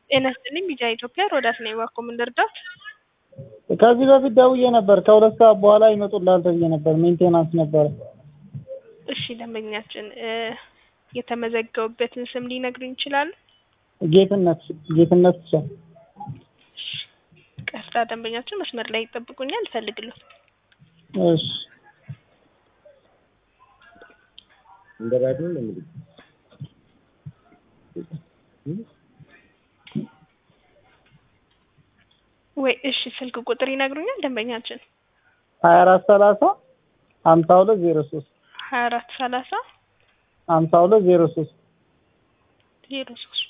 ጤና ይስጥልኝ ቢጂአይ ኢትዮጵያ ሮዳስ ነኝ። እባክዎ ምን ልርዳዎት? ከዚህ በፊት ደውዬ ነበር። ከሁለት ሰዓት በኋላ ይመጡልሃል ተብዬ ነበር። ሜንቴናንስ ነበረ። እሺ ደንበኛችን እ የተመዘገቡበትን ስም ሊነግሩኝ ይችላሉ? ጌትነት ጌትነት ብቻ። ቀስታ ደንበኛችን መስመር ላይ ይጠብቁኛል፣ እፈልግልዎት። እሺ እንደ ራዲዮ ነው እንግዲህ ወይ እሺ ስልክ ቁጥር ይነግሩኛል ደንበኛችን? ሀያ አራት ሰላሳ ሀምሳ ሁለት ዜሮ ሶስት ሀያ አራት ሰላሳ ሀምሳ ሁለት ዜሮ ሶስት ዜሮ ሶስት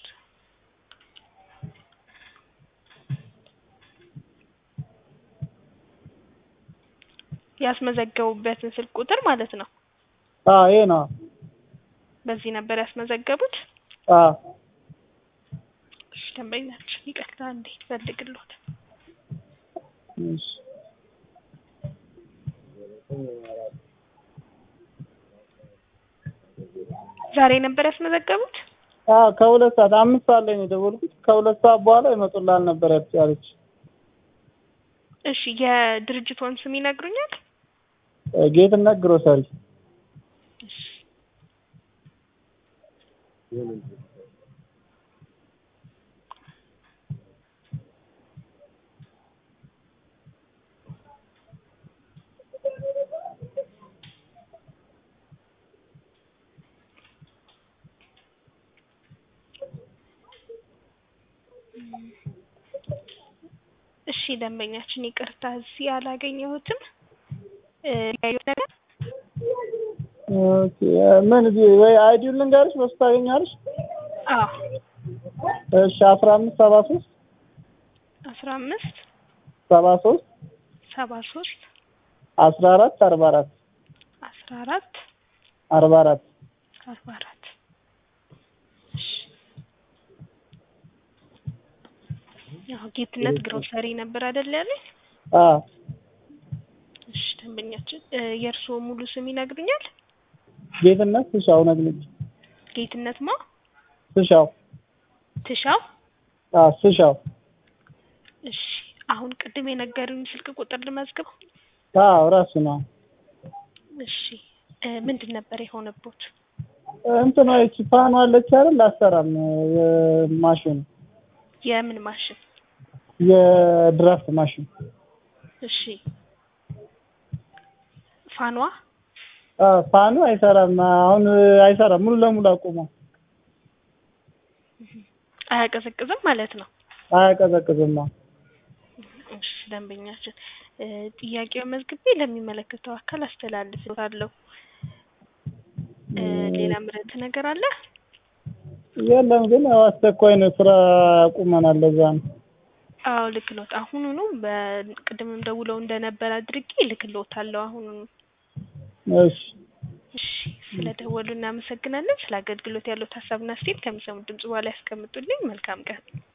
ያስመዘገቡበትን ስልክ ቁጥር ማለት ነው። አዎ ይሄ ነው። በዚህ ነበር ያስመዘገቡት? አዎ እሺ ደንበኛችን ይቅርታ እንዴ እፈልግልዎት። እሺ ዛሬ ነበር ያስመዘገቡት? አዎ ከሁለት ሰዓት አምስት ሰዓት ላይ ነው የደወልኩት። ከሁለት ሰዓት በኋላ ይመጡልሃል ነበር ያለች። እሺ የድርጅቶን ስም ይነግሩኛል? ጌትነት ግሮሰሪ እሺ እሺ ደንበኛችን ይቅርታ እዚህ አላገኘሁትም። እ ያዩት ነገር ኦኬ ምን እዚህ ወይ አይዲውን ልንገርሽ በሱ ታገኛለሽ? አዎ እሺ አስራ አምስት ሰባ ሶስት አስራ አምስት ሰባ ሶስት ሰባ ሶስት አስራ አራት አርባ አራት አስራ አራት አርባ አራት አርባ አራት እሺ ያው ጌትነት ግሮሰሪ ነበር አይደል ያለኝ? አዎ እሺ ደንበኛችን እ የእርስዎ ሙሉ ስም ይነግሩኛል? ጌትነት ትሻው ነግልኝ ጌትነት ማ ትሻው ትሻው አዎ ትሻው እሺ አሁን ቅድም የነገሩኝ ስልክ ቁጥር ልመዝግበው? አዎ ራሱ ነው። እሺ እ ምንድን ነበር የሆነቦት? እንትን ይቺ ፋኗ አለች አይደል አሰራም ማሽኑ የምን ማሽን? የድራፍት ማሽን እሺ ፋኗ አዎ ፋኑ አይሰራም። አሁን አይሰራም ሙሉ ለሙሉ አቁሟል። አያቀዘቅዝም ማለት ነው? አያቀዘቅዝም። አዎ እሺ ደንበኛችን እ ጥያቄውን መዝግቤ ለሚመለከተው አካል አስተላልፍልዎታለሁ። እ ሌላ ምረጥ ነገር አለ? የለም ግን ያው አስቸኳይ ነው ስራ አቁመናል ለዛ ነው። አዎ ልክ ነዎት። አሁኑኑ በቅድምም ደውለው እንደነበር አድርጌ እልክልዎታለሁ አሁኑኑ። እሺ እሺ ስለደወሉ እናመሰግናለን። ስለ አገልግሎት ያለዎት ሀሳብና አስተያየት ከሚሰሙት ድምጽ በኋላ ያስቀምጡልኝ። መልካም ቀን።